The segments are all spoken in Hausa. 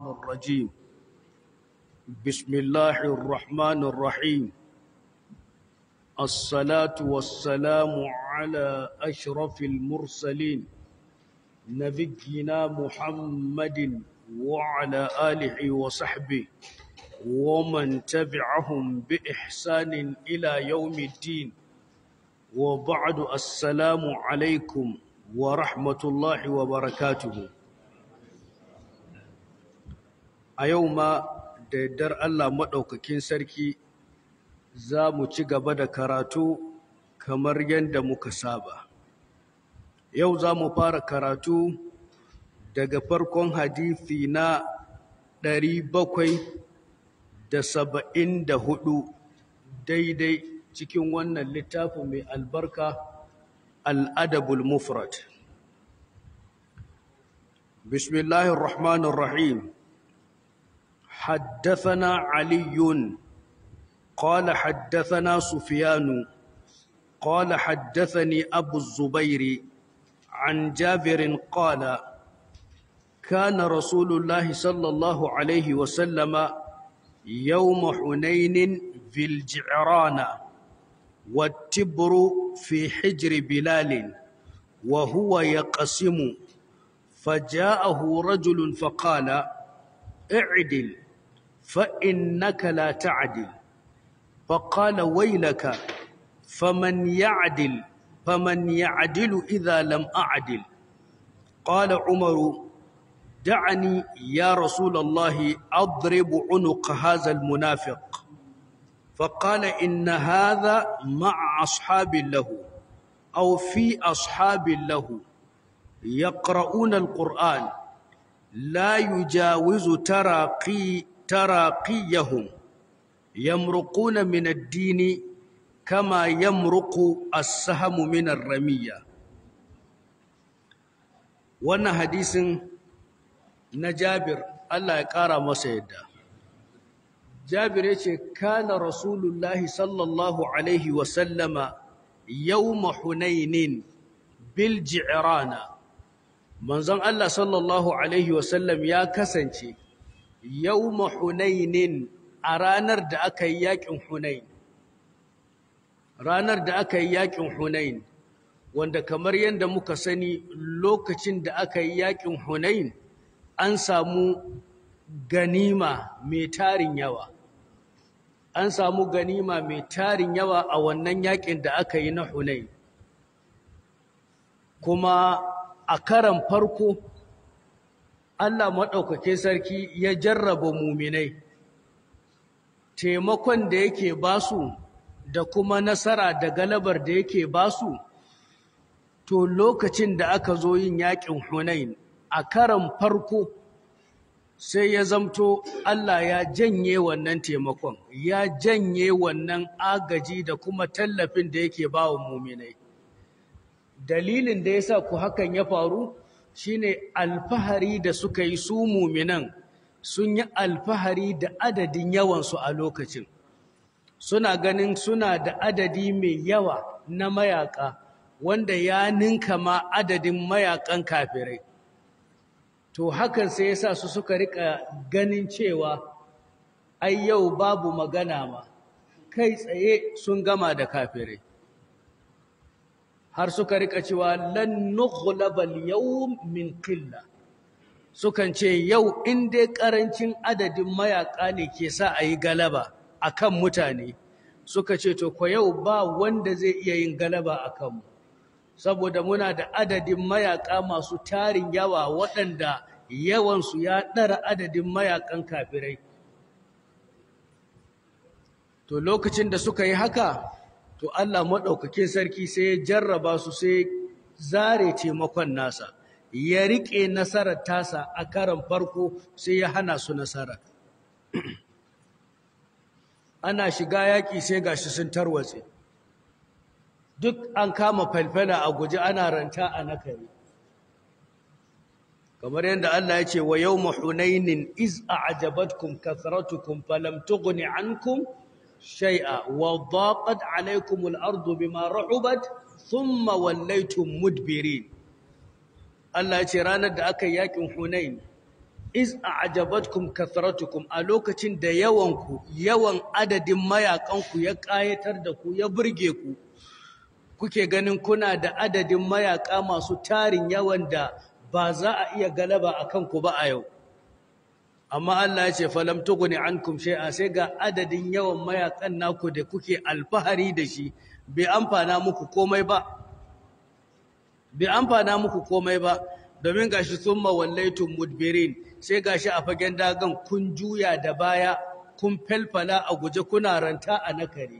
الرجيم بسم الله الرحمن الرحيم الصلاة والسلام على أشرف المرسلين نبينا محمد وعلى آله وصحبه ومن تبعهم بإحسان إلى يوم الدين وبعد السلام عليكم ورحمة الله وبركاته a yau ma da yardar Allah maɗaukakin sarki za mu ci gaba da karatu kamar yadda muka saba. Yau za mu fara karatu daga farkon hadithi na ɗari bakwai da saba'in da hudu daidai cikin wannan littafin mai albarka al'adabul mufrad. Bismillahirrahmanirrahim. حدثنا علي قال حدثنا سفيان قال حدثني أبو الزبير عن جابر قال كان رسول الله صلى الله عليه وسلم يوم حنين في الجعران والتبر في حجر بلال وهو يقسم فجاءه رجل فقال اعدل فإنك لا تعدل فقال ويلك فمن يعدل فمن يعدل إذا لم أعدل قال عمر دعني يا رسول الله أضرب عنق هذا المنافق فقال إن هذا مع أصحاب له أو في أصحاب له يقرؤون القرآن لا يجاوز تراقي تراقيهم يمرقون من الدين كما يمرق السهم من الرمية wannan hadisin na Jabir Allah ya ƙara masa yadda Jabir ya ce kana Rasulullahi sallallahu alaihi wa sallama yawma Hunainin bil ji'rana manzon Allah sallallahu alaihi wa sallam ya kasance yawma Hunainin a ranar da aka yi yakin Hunain ranar da aka yi yakin Hunain wanda kamar yadda muka sani lokacin da aka yi yakin Hunain an samu ganima mai tarin yawa an samu ganima mai tarin yawa a wannan yakin da aka yi na Hunain kuma a karan farko Allah maɗaukake sarki ya jarraba muminai taimakon da yake basu da kuma nasara da galabar da yake basu to lokacin da aka zo yin yakin Hunain a karan farko sai ya zamto Allah ya janye wannan taimakon ya janye wannan agaji da kuma tallafin da yake bawa muminai dalilin da yasa ku hakan ya faru shine alfahari da suka yi su muminan sun yi alfahari da adadin yawansu a lokacin suna ganin suna da adadi mai yawa na mayaka wanda ya ninka ma adadin mayakan kafirai to hakan sai yasa su suka rika ganin cewa ai yau babu magana ma kai tsaye sun gama da kafirai har suka rika cewa lan nughlabal yawm min qilla sukan ce yau in dai karancin adadin mayaka ne ke sa a yi galaba akan mutane suka ce to ko yau ba wanda zai iya yin galaba akan mu saboda muna da adadin mayaka masu tarin yawa waɗanda yawansu ya ɗara adadin mayakan kafirai to lokacin da suka yi haka to Allah maɗaukakin sarki sai ya jarraba su sai zare taimakon nasa ya riƙe nasarar tasa a karan farko sai ya hana su nasara ana shiga yaƙi sai gashi sun tarwatse duk an kama falfala a guje ana ranta a nakari kamar yadda Allah ya ce wa yawma hunainin iz a'jabatkum kathratukum falam tughni ankum shay'a wa daqat alaykum al-ardu bima rahubat thumma wallaytum mudbirin Allah ya ce ranar da aka yi yakin Hunain iz a'jabatkum kathratukum a lokacin da yawanku yawan adadin mayakanku ya kayatar da ku ya burge ku kuke ganin kuna da adadin mayaka masu tarin yawan da ba za a iya galaba a kanku ba a yau amma Allah ya ce falam tughni ankum shay'a sai ga adadin yawan mayakan naku da kuke alfahari da shi bai amfana muku komai ba bai amfana muku komai ba domin gashi summa wallaitum mudbirin sai gashi a fagen dagan kun juya da baya kun felfala a guje kuna ranta a nakare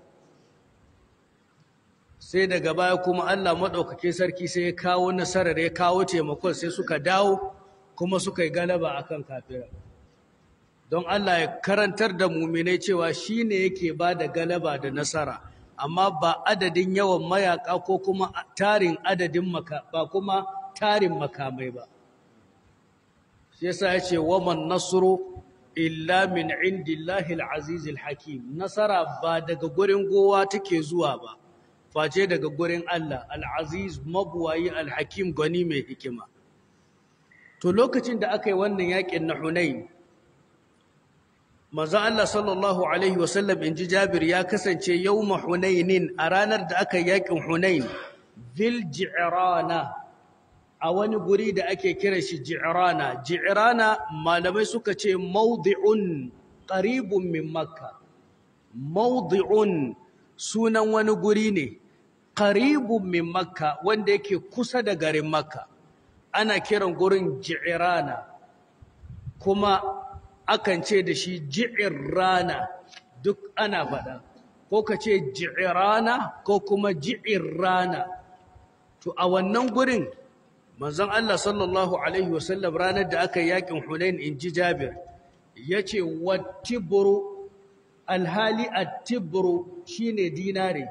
sai daga baya kuma Allah maɗaukake sarki sai ya kawo nasarar ya kawo taimakon sai suka dawo kuma suka yi galaba akan kafira don Allah ya karantar da muminai cewa shi ne yake ba da galaba da nasara amma ba adadin yawan mayaka ko kuma tarin adadin maka ba kuma tarin makamai ba shi yasa ya ce waman nasru illa min indillahi al-aziz al-hakim nasara ba daga gurin gowa take zuwa ba face daga gurin Allah al-aziz mabuwayi al-hakim gani mai hikima to lokacin da aka yi wannan yakin na Hunain manzo Allah sallallahu alaihi wasallam inji Jabir ya kasance yawma Hunainin a ranar da aka yi yakin Hunain bil ji'rana a wani guri da ake kira shi ji'rana ji'rana malamai suka ce mawdi'un qaribun min makka mawdi'un sunan wani guri ne qaribun min makka wanda yake kusa da garin makka ana kiran gurin ji'rana kuma akan ce da shi ji'irrana duk ana faɗa ko ka ce ji'irrana ko kuma ji'irrana to a wannan gurin manzon Allah sallallahu alaihi wasallam ranar da aka yakin Hunain in ji Jabir yace wattibru alhali attibru shine dinare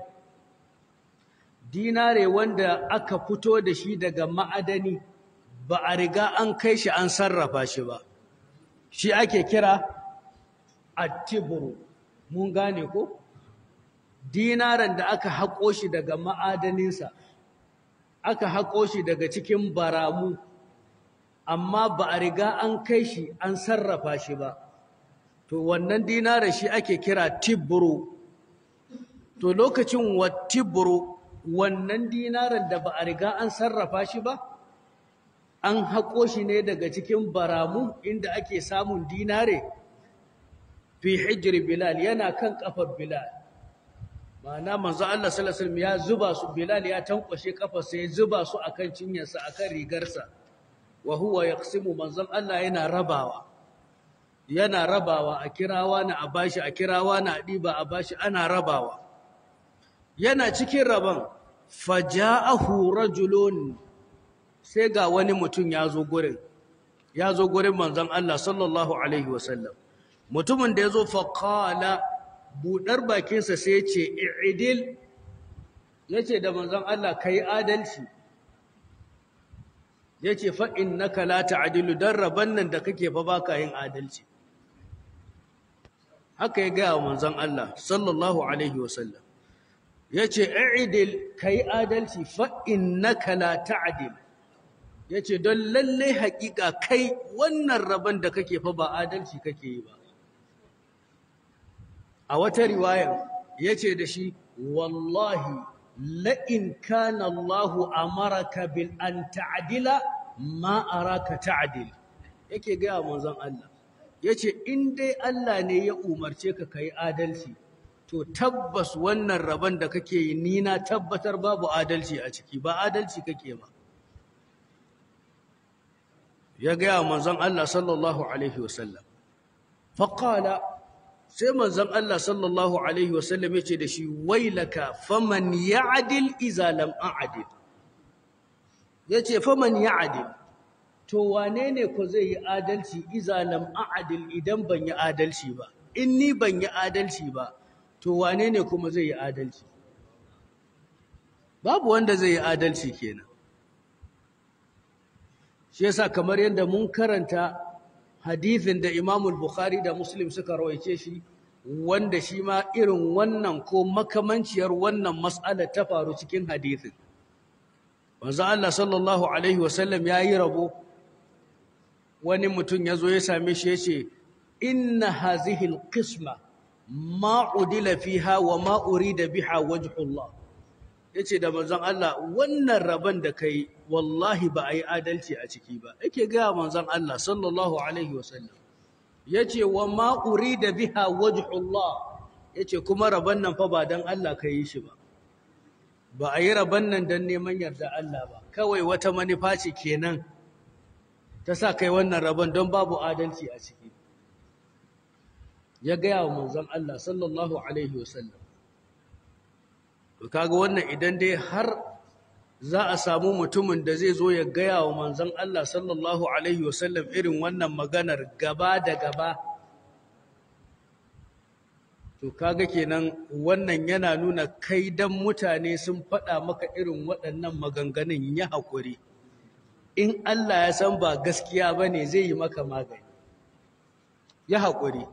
dinare wanda aka fito da shi daga ma'adani ba a riga an kai shi an sarrafa shi ba shi ake kira attibru mun gane ko dinaran da aka haƙo shi daga ma'adaninsa aka haƙo shi daga cikin baramu amma ba a riga an kai shi an sarrafa shi ba to wannan dinaran shi ake kira tibru to lokacin wattibru wannan dinaran da ba a riga an sarrafa shi ba an haƙo shi ne daga cikin baramu inda ake samun dinare fi hijri bilal yana kan kafar bilal ma'ana manzo Allah sallallahu alaihi wasallam ya zuba su bilal ya tankwashe kafar sai zuba su akan cinyarsa akan rigarsa wa huwa yaqsimu manzon Allah yana rabawa yana rabawa a kirawa na a bashi a kirawa na a diba a bashi ana rabawa yana cikin raban faja'ahu rajulun sai ga wani mutum ya zo gurin ya zo gurin manzon Allah sallallahu alaihi wasallam mutumin da ya zo faƙala buɗar bakinsa sai ce i'idil ya ce da manzon Allah ka yi adalci ya ce fa'in na la ta'adilu don rabon nan da kake fa ba ka yin adalci haka ya gaya wa manzon Allah sallallahu alaihi wasallam ya ce i'idil ka yi adalci fa'in na la ta'adilu ya ce don lalle haƙiƙa kai wannan rabon da kake fa ba adalci kake yi ba a wata riwayar ya ce da shi wallahi la'in kana Allahu amaraka bil an ta'adila ma araka ta'adil yake gaya manzon Allah ya ce in dai Allah ne ya umarce ka kai adalci to tabbas wannan rabon da kake yi ni na tabbatar babu adalci a ciki ba adalci kake ba ya gaya manzon Allah sallallahu alaihi wasallam faqala sai manzon Allah sallallahu alaihi wasallam yace da shi wailaka faman ya'dil idza lam a'dil yace faman ya'dil to wane ne ko zai yi adalci idza lam a'dil idan ban yi adalci ba in ni ban yi adalci ba to wane ne kuma zai yi adalci babu wanda zai yi adalci kenan shi yasa kamar yadda mun karanta hadithin da Imam Bukhari da Muslim suka rawaice shi wanda shi ma irin wannan ko makamanciyar wannan mas'ala ta faru cikin hadithin manzo Allah sallallahu alaihi wasallam yayi rabo wani mutum ya zo ya same shi ya ce inna hazihil qisma ma udila fiha wa ma urida biha wajhullah yace da manzon Allah wannan rabon da kai wallahi ba a yi adalci a ciki ba yake ga manzon Allah sallallahu alaihi wasallam yace wa ma urida biha wajhullah yace kuma rabon nan fa ba dan Allah kai shi ba ba a yi rabon nan dan neman yarda Allah ba kawai wata manufa ce kenan ta sa kai wannan rabon don babu adalci a ciki ya gaya wa manzon Allah sallallahu alaihi wasallam to kaga wannan idan dai har za a samu mutumin da zai zo ya gaya wa manzon Allah sallallahu alaihi wasallam irin wannan maganar gaba da gaba to kaga kenan wannan yana nuna kai dan mutane sun faɗa maka irin waɗannan maganganun ya haƙuri in Allah ya san ba gaskiya bane zai yi maka magani ya haƙuri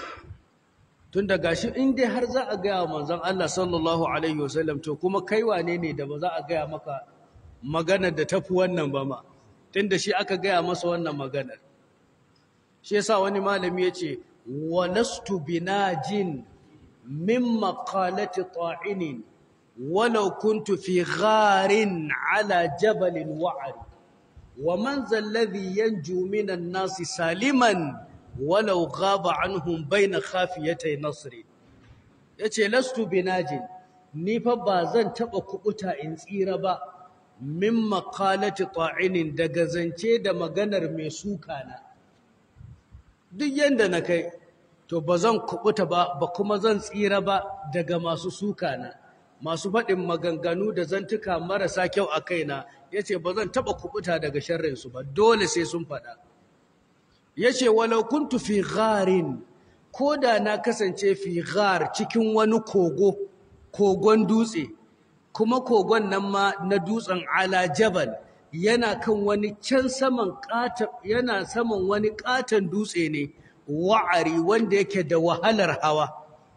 tun da gashi in dai har za a gaya manzon Allah sallallahu alaihi wasallam to kuma kai wane ne da ba za a gaya maka maganar da tafi wannan ba ma tunda shi aka gaya masa wannan maganar shi yasa wani malami yace walastu binajin min maqalati ta'inin walau kuntu fi gharin ala jabalin wa'ari wa man zalladhi yanju minan nasi saliman walau ghaba anhum baina khafiyatay nasri yace lastu binajin ni fa ba zan taba kubuta in tsira ba min maqalati ta'inin daga zance da maganar mai suka na duk yanda na kai to ba zan kubuta ba ba kuma zan tsira ba daga masu suka na masu faɗin maganganu da zantuka marasa kyau a kaina yace ba zan taba kubuta daga sharrin su ba dole sai sun faɗa yace walau kuntu fi gharin koda na kasance fi ghar cikin wani kogo kogon dutse kuma kogon nan ma na dutsen ala jabal yana kan wani can saman kata yana saman wani katan dutse ne wa'ari wanda yake da wahalar hawa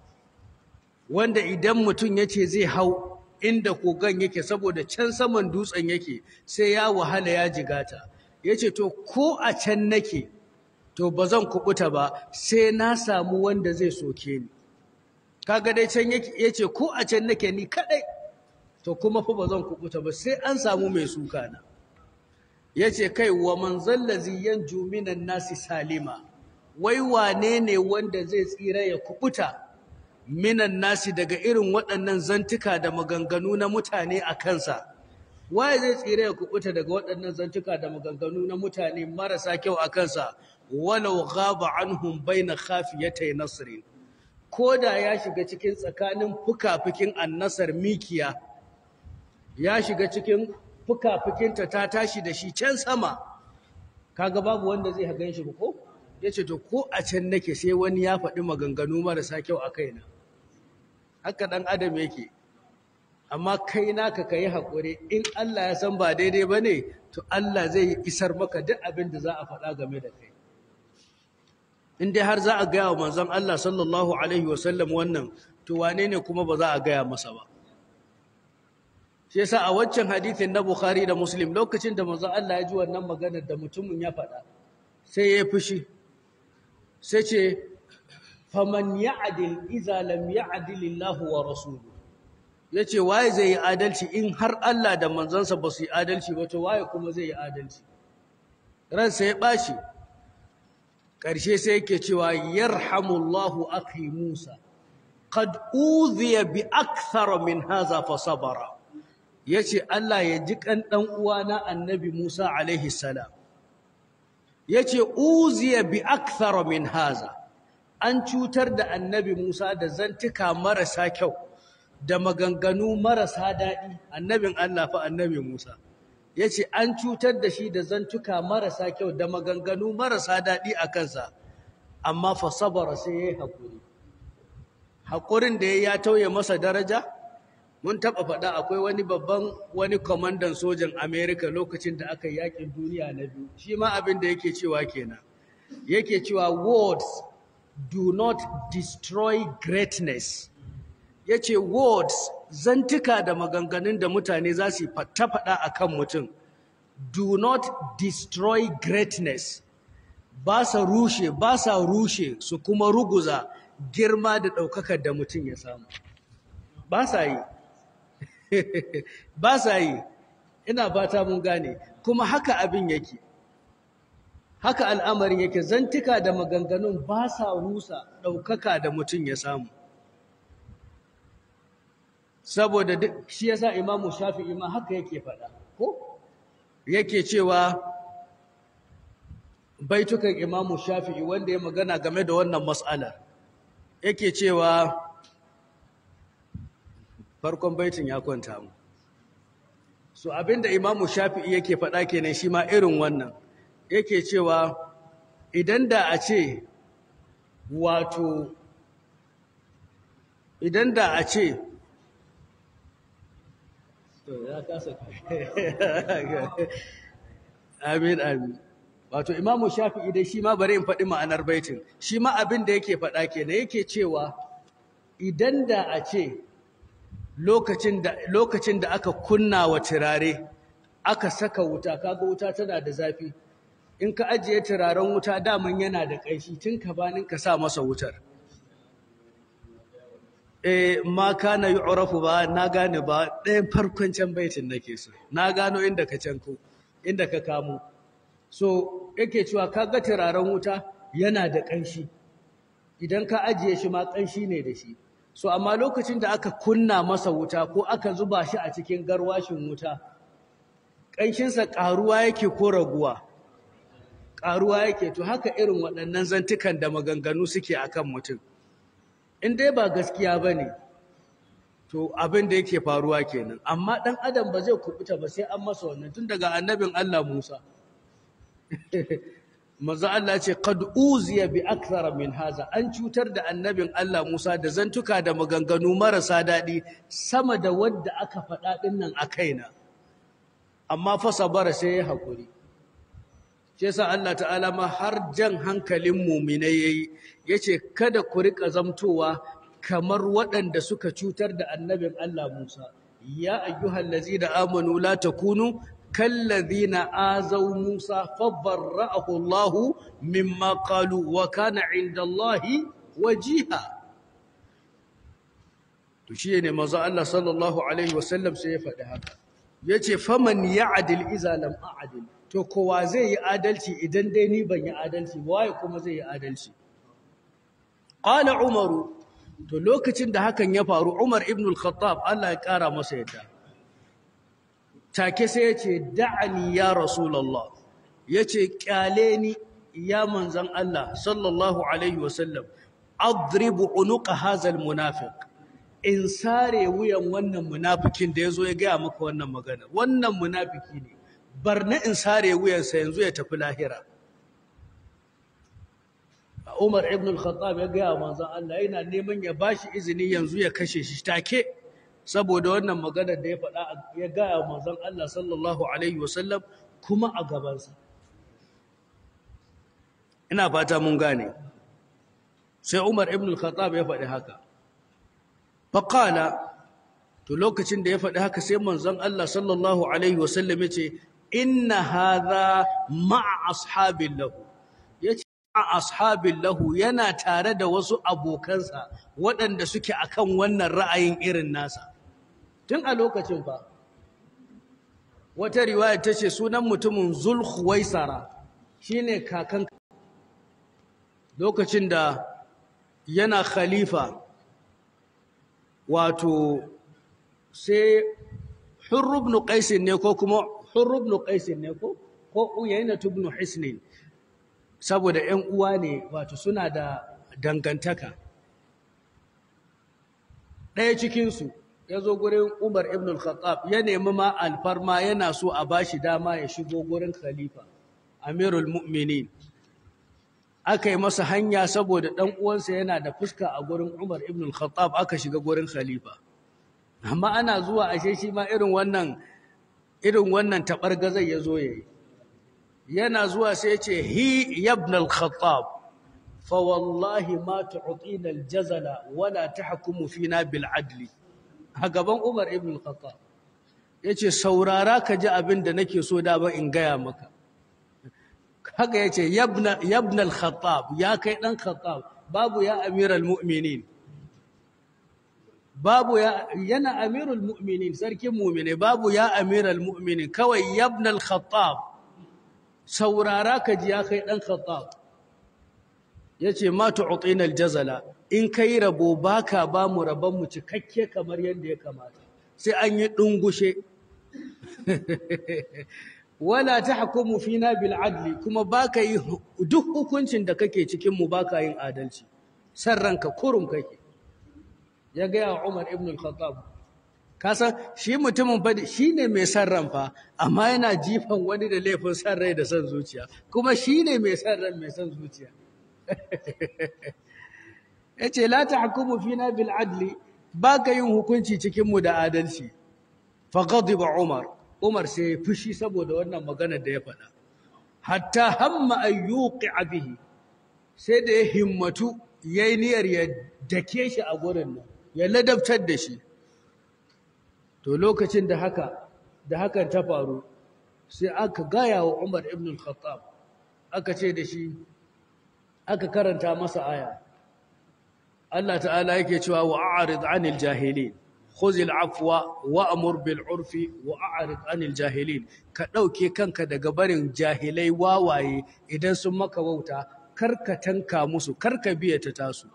wanda idan mutum yace zai hau inda kogon yake saboda can saman dutsen yake sai ya wahala ya jigata yace to ko a can nake to ba zan kubuta ba sai na samu wanda zai soke ni kaga dai can yace ko a can nake ni kadai to kuma fa ba zan kubuta ba sai an samu mai suka na yace kai wa man zallazi yanju minan nasi salima wai wane ne wanda zai tsira ya kubuta minan nasi daga irin waɗannan zantuka da maganganu na mutane a kansa waye zai tsira ya kubuta daga waɗannan zantuka da maganganu na mutane marasa kyau a kansa walau ghaba anhum baina khafiyatay nasrin koda ya shiga cikin tsakanin fukafikin annasar mikiya ya shiga cikin fukafikinta ta tashi da shi can sama kaga babu wanda zai hagan shi ko yace to ko a can nake sai wani ya faɗi maganganu marasa kyau a kaina haka dan adam yake amma kai naka kai hakuri in Allah ya san ba daidai bane to Allah zai isar maka duk abin da za a faɗa game da kai in dai har za a gaya wa manzon Allah sallallahu alaihi wasallam wannan to wane ne kuma ba za a gaya masa ba shi yasa a waccan hadithin na Bukhari da Muslim lokacin da manzon Allah ya ji wannan maganar da mutumin ya faɗa sai ya fushi sai ce faman ya'dil idza lam ya'dil Allah wa rasuluhu yace waye zai yi adalci in har Allah da manzansa ba su yi adalci ba to waye kuma zai yi adalci ransa ya bashi ƙarshe sai yake cewa yarhamullahu akhi Musa qad udhiya bi akthar min hadha fa sabara yace Allah ya ji kan dan uwana annabi Musa alaihi salam yace uziya bi akthar min hadha an cutar da annabi Musa da zantuka marasa kyau da maganganu marasa daɗi annabin Allah fa annabi Musa yace an cutar da shi da zantuka marasa kyau da maganganu marasa daɗi a kansa amma fa sabara sai yayi hakuri hakurin da ya tauye masa daraja mun taba faɗa akwai wani babban wani kwamandan sojan America lokacin da aka yakin duniya na biyu shi ma abin da yake cewa kenan yake cewa words do not destroy greatness yace words zantuka da maganganun da mutane za su fata faɗa akan mutum do not destroy greatness ba sa rushe ba sa rushe su kuma ruguza girma da ɗaukakar da mutum ya samu ba sa yi ba sa yi ina fata mun gane kuma haka abin yake haka al'amarin yake zantika da maganganun ba sa rusa ɗaukaka da mutum ya samu saboda duk shi yasa imamu shafi'i ma haka yake faɗa ko yake cewa baitukan imamu shafi'i wanda ya magana game da wannan mas'alar yake cewa farkon baitin ya kwanta mu so abinda imamu shafi'i yake faɗa kenan shi ma irin wannan yake cewa idan da a ce wato idan da a ce amin amin wato imamu shafi'i dai shi ma bari in faɗi ma'anar baitin shi ma abin da yake faɗa kenan yake cewa idan da a ce lokacin da lokacin da aka kunna wa turare aka saka wuta kaga wuta tana da zafi in ka ajiye turaren wuta daman yana da ƙaishi tun ka banin ka sa masa wutar eh ma kana yu'rafu ba na gane ba ɗayan farkon can baitin nake so na gano inda ka canko inda ka kamo so yake cewa kaga turaren wuta yana da ƙanshi idan ka ajiye shi ma ƙanshi ne da shi so amma lokacin da aka kunna masa wuta ko aka zuba shi a cikin garwashin wuta ƙanshinsa ƙaruwa yake ko raguwa ƙaruwa yake to haka irin waɗannan zantukan da maganganu suke akan mutum in dai ba gaskiya ba ne to abin da yake faruwa kenan amma ɗan adam ba zai kubuta ba sai an masa wannan tun daga annabin Allah Musa manzo Allah ce qad uziya bi akthara min haza an cutar da annabin Allah Musa da zantuka da maganganu marasa daɗi sama da wadda aka faɗa ɗin nan a kaina amma fa sabara sai ya hakuri shi yasa Allah ta'ala ma har jan hankalin mu'minai yayi yace kada ku rika zamtowa kamar waɗanda suka cutar da annabin Allah Musa ya ayyuhallazina amanu la takunu kallazina azaw Musa fabarra'ahu Allah mimma qalu wa kana 'inda Allah wajiha to shi ne manzo Allah sallallahu alaihi wasallam sai ya faɗi haka yace faman ya'dil iza lam a'dil to kowa zai yi adalci idan dai ni ban yi adalci waye kuma zai yi adalci qala umaru to lokacin da hakan ya faru umar ibn al-khattab Allah ya kara masa yadda take sai yace da'ani ya rasulullah yace kyale ni ya manzon Allah sallallahu alaihi wasallam adribu unuqa hadha al-munafiq in sare wuyan wannan munafikin da yazo ya ga maka wannan magana wannan munafiki ne bar na in sare wuyansa yanzu ya tafi lahira Umar ibn al-Khattab ya gaya manzon Allah yana neman ya bashi izini yanzu ya kashe shi take saboda wannan maganar da ya faɗa ya gaya manzon Allah sallallahu alaihi wasallam kuma a gabansa ina fata mun gane sai Umar ibn al-Khattab ya faɗi haka faqala to lokacin da ya faɗi haka sai manzon Allah sallallahu alaihi wasallam ya ce inna hadha ma'a ashabin lahu yace ma'a ashabin lahu yana tare da wasu abokansa waɗanda suke akan wannan ra'ayin irin nasa tun a lokacin fa wata riwaya tace sunan mutumin zulkhuwaisara shine kakan lokacin da yana khalifa wato sai hurr ibn qais ne ko kuma hurr ibn qais ne ko ko uyayna ibn hisn saboda ƴan uwa ne wato suna da dangantaka ɗaya cikin su yazo gurin Umar ibn al-Khattab ya nemi ma alfarma yana so a bashi dama ya shigo gurin khalifa Amirul Mu'minin aka yi masa hanya saboda ɗan uwansa yana da fuska a gurin Umar ibn al-Khattab aka shiga gurin khalifa amma ana zuwa ashe shi ma irin wannan irin wannan tabargazai yazo yayi yana zuwa sai ya ce hi ibn al-Khattab fa wallahi ma tu'tina al-jazala wala tahkumu fina bil adli a gaban Umar ibn al-Khattab yace saurara ka ji abin da nake so da ba in gaya maka haka ya ce yabnal khattab ya kai ɗan khattab babu ya amiral mu'minin babu ya yana amirul mu'minin sarkin mu'mine babu ya amiral mu'minin kawai yabnal khattab saurara ka ji ya kai ɗan khattab ya ce ma tu'utina aljazala in kai rabo baka ba mu rabon mu cikakke kamar yadda ya kamata sai an yi ɗungushe wala tahkumu fina bil adli kuma baka yi duk hukuncin da kake cikin mu baka yin adalci san ranka kurum kake ya ga Umar ibn al-Khattab kasan shi mutumin fa shine mai san ran fa amma yana jifan wani da laifin san rai da san zuciya kuma shine mai san ran mai san zuciya yace la tahkumu fina bil adli baka yin hukunci cikin mu da adalci fa ghadiba Umar Umar sai ya fushi saboda wannan maganar da ya faɗa. Hatta hamma an yuqi'a bihi sai da ya himmatu yayi niyyar ya dake shi a gurin nan, ya ladabtar da shi. To lokacin da haka da hakan ta faru sai aka gaya wa Umar ibn al-Khattab aka ce da shi aka karanta masa aya. Allah ta'ala yake cewa wa'arid 'anil jahilin خذ العفو وأمر بالعرف وأعرض عن الجاهلين ka ɗauke kanka daga barin jahilai wawaye idan sun maka wauta karka tanka musu karka biya ta tasu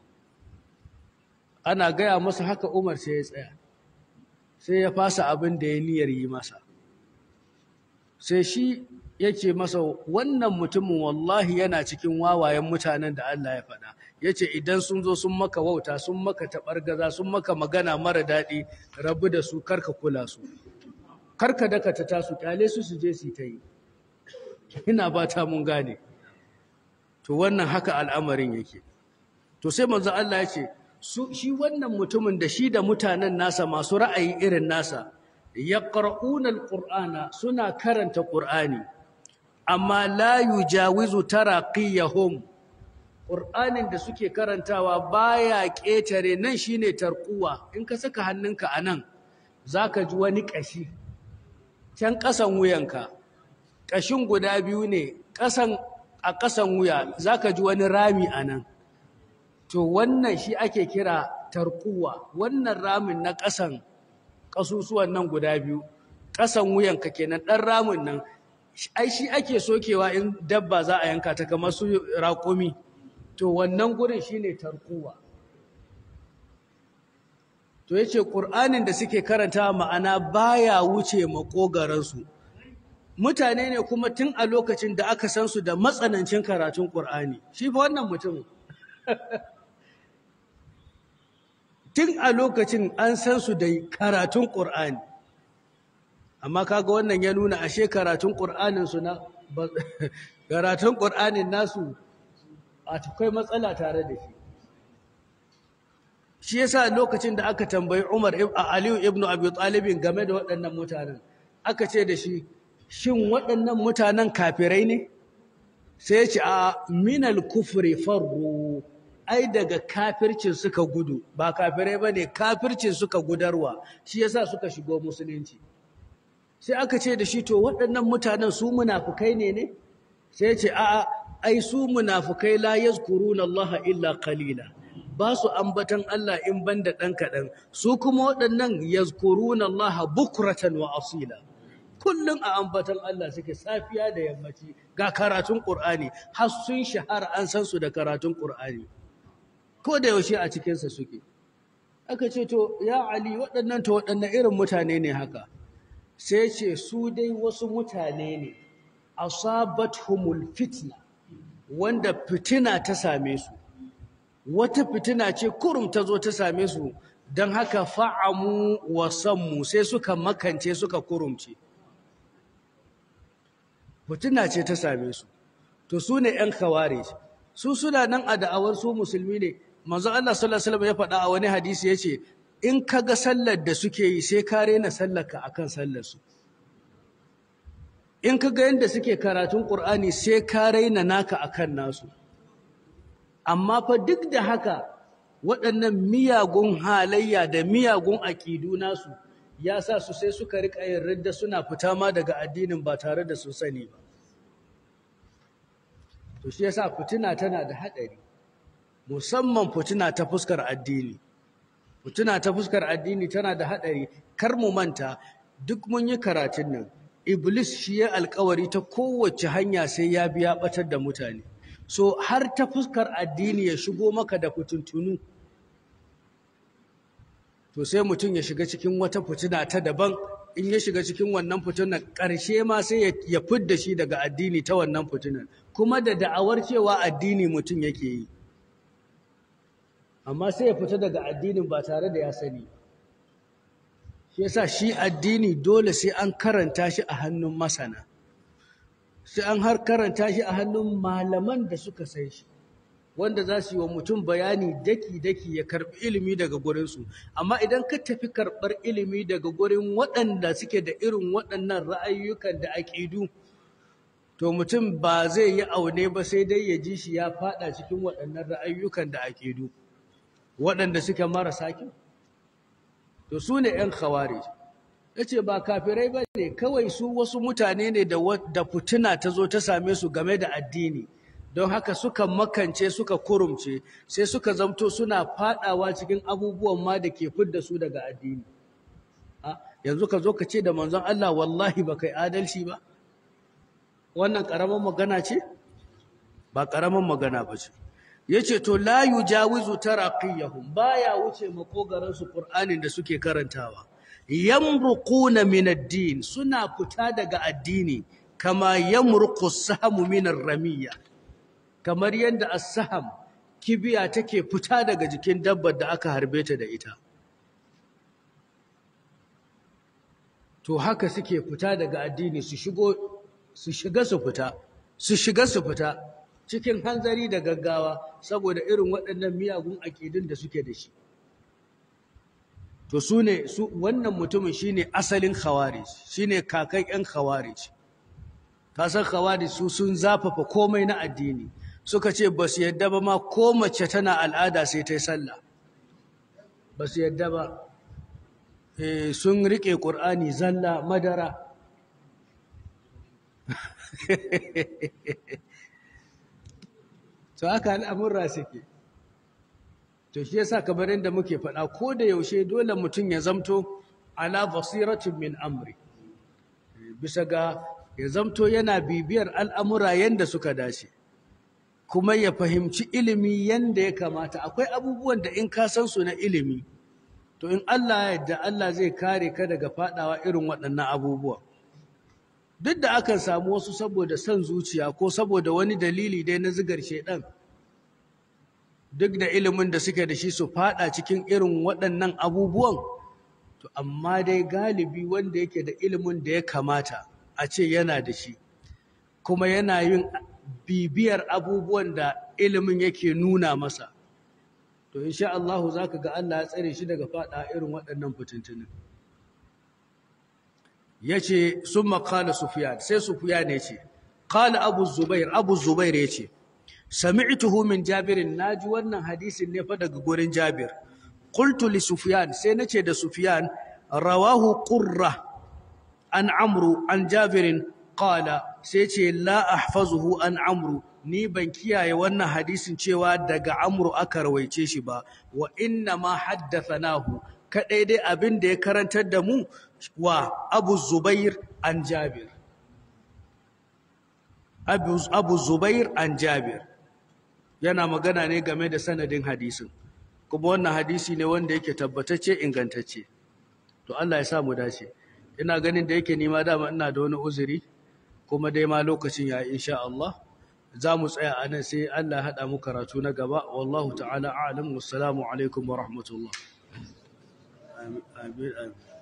ana gaya masa haka Umar sai ya tsaya sai ya fasa abin da ya niyyar yi masa sai shi yake masa wannan mutumin wallahi yana cikin wawayen mutanen da Allah ya faɗa yace idan sun zo sun maka wauta sun maka taɓargaza sun maka magana mara daɗi rabu da su karka kula su karka daka ta tasu kyale su su je su ta yi ina ba ta mun gane to wannan haka al'amarin yake to sai manzo Allah ya ce su shi wannan mutumin da shi da mutanen nasa masu ra'ayi irin nasa yaqra'una alqur'ana suna karanta qur'ani amma la yujawizu taraqiyahum qur'anin da suke karantawa baya ketare nan shine tarquwa in ka saka hannunka anan zaka ji wani kashi can kasan wuyanka kashin guda biyu ne kasan a kasan wuya zaka ji wani rami anan to wannan shi ake kira tarquwa wannan ramin na kasan kasusuwan nan guda biyu kasan wuyanka kenan dan ramin nan ai shi ake sokewa in dabba za a yanka ta kamar su raƙumi to wannan gurin shine tarkuwa to yace qur'anin da suke karanta ma'ana baya wuce makogaran su mutane ne kuma tun a lokacin da aka san su da matsanancin karatun qur'ani shi fa wannan mutum tun a lokacin an san su da karatun qur'ani amma kaga wannan ya nuna ashe karatun qur'anin su na karatun qur'anin nasu akwai matsala tare da shi shi yasa lokacin da aka tambayi Umar Aliyu ibn Abi Talib game da waɗannan mutanen aka ce da shi shin waɗannan mutanen kafirai ne sai ya ce a minal kufri farru ai daga kafircin suka gudu ba kafirai bane kafircin suka gudarwa shi yasa suka shigo musulunci sai aka ce da shi to waɗannan mutanen su munafukai ne ne sai ya ce a'a ai su munafukai la yazkuruna Allah illa qalila ba su ambatan Allah in banda dan kadan su kuma waɗannan yazkuruna Allah bukratan wa asila kullun a ambatan Allah suke safiya da yammaci ga karatun Qur'ani har sun shahara an san su da karatun Qur'ani ko da yaushe a cikin sa suke aka ce to ya Ali waɗannan to waɗannan irin mutane ne haka sai ce su dai wasu mutane ne asabathumul fitna wanda fitina ta same su wata fitina ce kurum ta zo ta same su don haka fa'amu wa sammu sai suka makance suka kurumce fitina ce ta same su to su ne ‘yan kaware su suna nan a da'awar su musulmi ne manzo Allah sallallahu Alaihi ya faɗa a wani hadisi ya ce in ka ga sallar da suke yi sai ka rena sallarka akan sallarsu in ka ga yadda suke karatun ƙur'ani sai ka raina naka akan nasu amma fa duk da haka waɗannan miyagun halayya da miyagun aƙidu nasu ya sa su sai suka riƙa yin ridda suna fita ma daga addinin ba tare da su sani ba to shi yasa fitina tana da haɗari musamman fitina ta fuskar addini fitina ta fuskar addini tana da haɗari kar mu manta duk mun yi karatun nan iblis shi ya alkawari ta kowace hanya sai ya biya batar da mutane so har ta fuskar addini ya shigo maka da fitintunu to sai mutum ya shiga cikin wata fitina ta daban in ya shiga cikin wannan fitinar ƙarshe ma sai ya fidda shi daga addini ta wannan fitinar kuma da da'awar cewa addini mutum yake yi amma sai ya fita daga addinin ba tare da ya sani shi yasa shi addini dole sai an karanta shi a hannun masana sai an har karanta shi a hannun malaman da suka san shi wanda za su yi wa mutum bayani daki-daki ya karɓi ilimi daga gurinsu amma idan ka tafi karɓar ilimi daga gurin waɗanda suke da irin waɗannan ra'ayyukan da aƙidu to mutum ba zai yi aune ba sai dai ya ji shi ya faɗa cikin waɗannan ra'ayyukan da aƙidu waɗanda suke marasa kyau to su ne ‘yan khawari ya ce ba kafirai ba ne kawai su wasu mutane ne da fitina ta zo ta same su game da addini don haka suka makance suka kurumce sai suka zamto suna fadawa cikin abubuwan ma da ke fidda su daga addini yanzu ka zo ka ce da manzon Allah wallahi ba kai adalci ba wannan karaman magana ce ba karaman magana ba ce yace to la yujawizu taraqiyahum baya wuce makogaran su qur'anin da suke karantawa yamruquna min ad-din suna fita daga addini kama yamruqu as-sahmu min ar-ramiyya kamar yadda as-saham kibiya take fita daga jikin dabbar da aka harbe ta da ita to haka suke fita daga addini su shigo su shiga su fita su shiga su fita cikin hanzari da gaggawa saboda irin waɗannan miyagun aƙidun da suke da shi to su ne su wannan mutumin shine asalin khawarij shine kakan ƴan khawarij kasan khawarij su sun zafafa komai na addini suka ce ba su yadda ba ma ko mace tana al'ada sai ta yi sallah ba su yadda ba sun riƙe ƙur'ani zalla madara to haka al'amurra suke to shi yasa kamar yadda muke faɗa ko da yaushe dole mutum ya zamto ala basiratin min amri bisa ga ya zamto yana bibiyar al'amura yadda suka dace kuma ya fahimci ilimi yadda ya kamata akwai abubuwan da in ka san su na ilimi to in Allah ya yarda Allah zai kare ka daga faɗawa irin waɗannan abubuwa duk da akan samu wasu saboda son zuciya ko saboda wani dalili dai na zigar shedan duk da ilimin da suke da shi su fada cikin irin waɗannan abubuwan to amma dai galibi wanda yake da ilimin da ya kamata a ce yana da shi kuma yana yin bibiyar abubuwan da ilimin yake nuna masa to insha Allah zaka ga Allah ya tsare shi daga fada irin waɗannan fitintunin yace summa qala sufyan sai sufyan yace qala abu zubair abu zubair yace sami'tuhu min jabir naji wannan hadisin ne fa daga gurin jabir qultu li sufyan sai nace da sufyan rawahu qurra an amru an jabir qala sai ce la ahfazuhu an amru ni ban kiyaye wannan hadisin cewa daga amru aka rawaice shi ba wa inna ma haddathanahu kadai dai abin da ya karantar da mu wa Abu Zubair an Jabir Abu, Abu Zubair an Jabir yana magana ne game da sanadin hadisin kuma wannan hadisi ne wanda yake tabbatacce ingantacce to Allah ya sa mu dace ina ganin da yake nima dama ina da wani uzuri kuma dai ma lokacin ya insha Allah za mu tsaya a nan sai Allah ya haɗa mu karatu na gaba wallahu ta'ala a'lam wassalamu alaikum wa rahmatullah amin amin